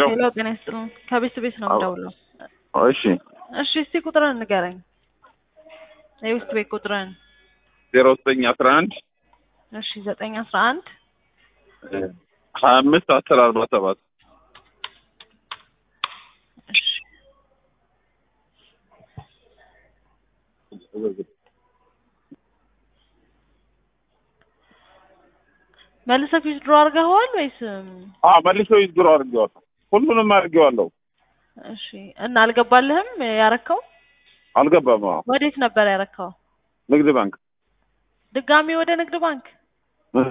ሄሎ ጤና ይስጥልን። ከቤት ቤት ነው የምደውለው። እሺ እሺ እስቲ ቁጥርን ንገረኝ። የቤት ቤት ቁጥርን። ዜሮ ዘጠኝ አስራ አንድ እሺ ዘጠኝ አስራ አንድ ሀያ አምስት አስር አርባ ሰባት እሺ መልሰህ ዊዝድሮ አድርገኸዋል ወይስ? አ መልሶ ይዝግሮ አድርጌዋለሁ። ሁሉንም አድርጌዋለሁ። እሺ እና አልገባልህም ያረከው? አልገባም። አዎ ወዴት ነበር ያረከው? ንግድ ባንክ ድጋሚ ወደ ንግድ ባንክ? እ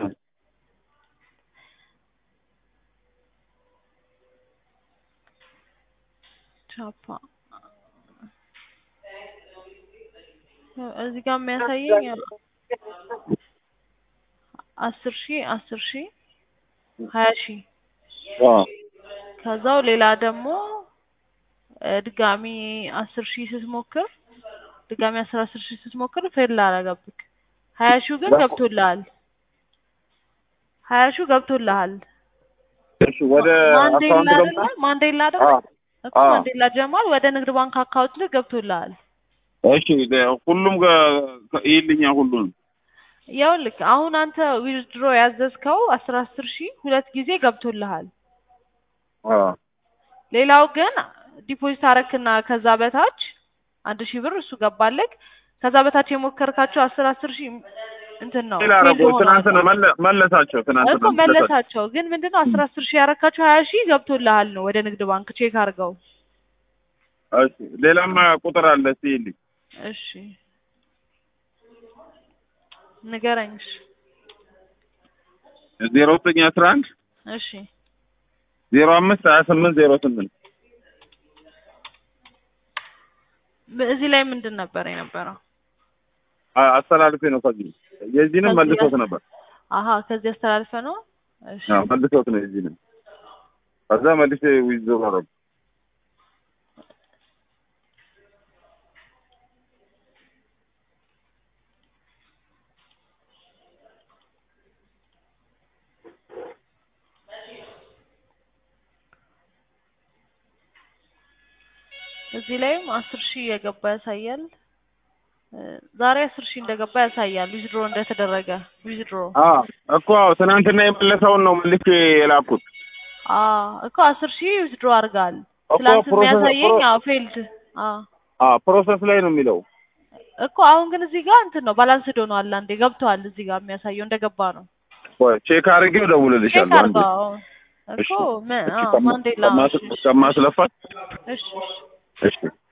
ቻፓ እዚህ ጋር የሚያሳየኝ አስር ሺህ አስር ሺህ ሀያ ሺህ አ ከዛው ሌላ ደግሞ እ ድጋሚ አስር ሺህ ስትሞክር ድጋሚ አስር አስር ሺህ ስትሞክር ፌል አደረገብክ። ሀያ ሺው ግን ገብቶልሃል። ሀያ ሺው ገብቶልሃል። እሺ ወደ ማንዴላ አካውንት አይደለ? ገባ። ማንዴላ አ አይደለ? እኮ አ ማንዴላ ጀማል ወደ ንግድ ባንክ አካውንት ላይ ገብቶልሃል። እሺ ደ- ሁሉም ገ- ይልኛ ሁሉንም ይኸውልህ አሁን አንተ ዊዝድሮ ያዘዝከው አስር አስር ሺህ ሁለት ጊዜ ገብቶልሃል። አ ሌላው ግን ዲፖዚት አረክና ከዛ በታች አንድ ሺህ ብር እሱ ገባለክ። ከዛ በታች የሞከርካቸው አስር አስር ሺህ እንትን ነው ሌላ ፌል ረጎ ሆኗል። ትናንትና መለ- መለሳቸው ትናንትና እኮ መለሳቸው። ግን ምንድነው አስር አስር ሺህ ያረካቸው ሀያ ሺህ ገብቶልሃል ነው ወደ ንግድ ባንክ ቼክ አድርገው። እሺ ሌላም ቁጥር አለ እስኪ ይልኝ እሺ ንገረኝ። እሺ ዜሮ ዘጠኝ አስራ አንድ እሺ ዜሮ አምስት ሀያ ስምንት ዜሮ ስምንት እዚህ ላይ ምንድን ነበር የነበረው? አ- አስተላልፌ ነው ከዚህ የዚህንም ከዚህ መልሶት አስ- ነበር አሀ ከዚህ አስተላልፈ ነው። እሺ አዎ፣ መልሶት ነው የዚህንም ከዛ መልሼ ዊዝ አደረጉ እዚህ ላይም አስር ሺህ የገባ ያሳያል። እ ዛሬ አስር ሺህ እንደገባ ያሳያል። ዊዝድሮ እንደተደረገ ዊዝድሮ አ እኮ አዎ፣ ትናንትና የመለሰውን ነው መልሼ የላኩት አ እኮ አስር ሺህ ዊዝድሮ አድርጋል። እኮ ትላንት ፕሮሰስ- የሚያሳየኝ ፕሮ- አዎ ፌልድ አ አ ፕሮሰስ ላይ ነው የሚለው እኮ አሁን ግን እዚህ ጋር እንትን ነው ባላንስድ ሆኗል። አንዴ ገብቷል። እዚህ ጋር የሚያሳየው እንደገባ ነው። ቆይ ቼክ አድርጌው ቼክ እደውልልሻለሁ አንዴ አድርገው አዎ። እኮ እሺ ም- እሺ አዎ ከማ- ማንዴላ ከማስ- እሺ ከማስለፋት እሺ እሺ እሺ